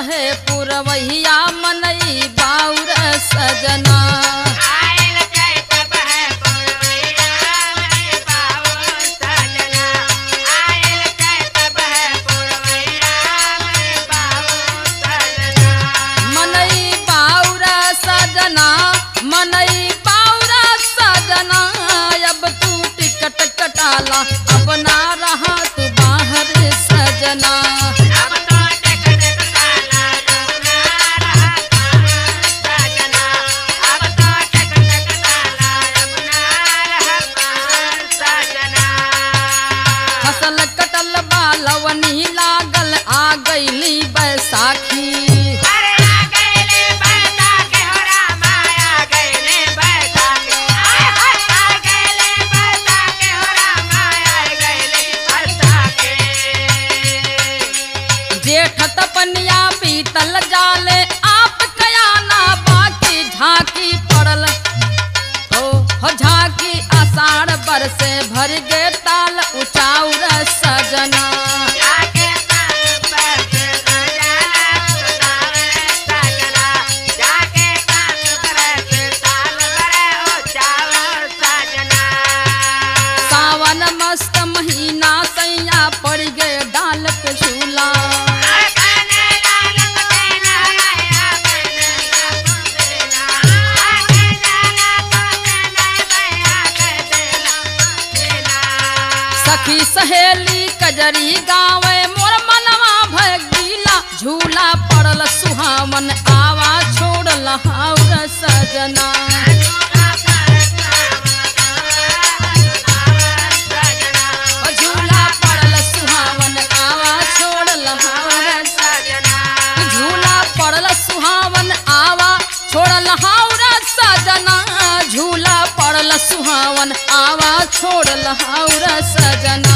बहे पुरवैया मनई बाउर सजना मनई बाउर सजना मनई बाउर सजना अब तू टिकट कटाला अब ना रहा तू बाहर सजना फसल कटल बालवनी लागल आ गईली बैसाखी जेठ तपनिया बीतल जाले आप कयाना बाकी झांकी पड़ल हो हो झांकी आषाढ़ बरसे भर गे ताल उचाउर सजना सावन मस्त महीना सैया पड़ गे डाल पे झूला सखी सहेली कजरी गावे मोर मनवा भगीला झूला पड़ल सुहावन आवा छोड़ल हाउर सजना झूला पड़ल सुहावन आवा छोड़ल हाउर झूला पड़ल सुहावन आवा छोड़ल हाउरा सजना झूला पड़ल सुहावन आवा छोड़ल हाउरा सजना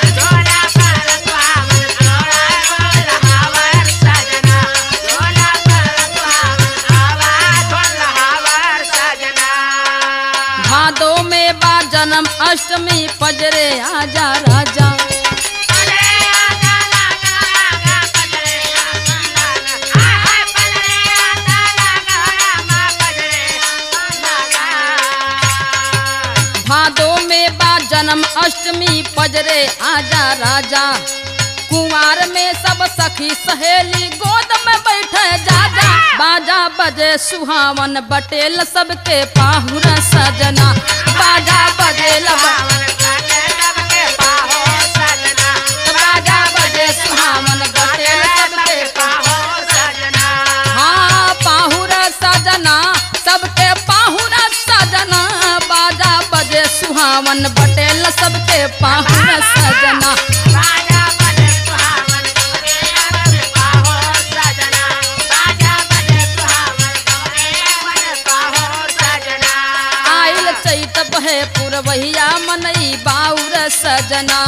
भादो में बा जन्म अष्टमी पजरे आजा राजा भादो में बा जन्म अष्टमी पजरे आजा राजा कुंवार में सब सखी सहेली गोद में बैठे जाजा बाजा बजे सुहावन बटेल सबके पाहुर सजना बाजा बजे बाजा बजे सुहावन बटेल सबके हाँ पाहुर सजना सबके पाहुर सजना बाजा बजे सुहावन बटेल सबके पाहुर सजना आइल चैत बहे पुरवैया मनई बाउर सजना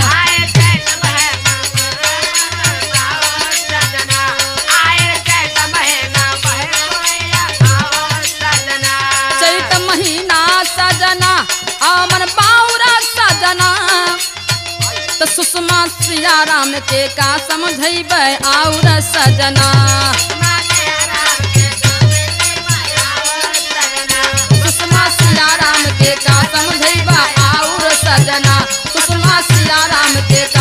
चैत महीना सजना आमन बाउरा सजना त सुषमा सिया राम के का समझैबै आउर सजना सुषमा सिया राम के का समझैबा आउर सजना सुषमा सिया राम के का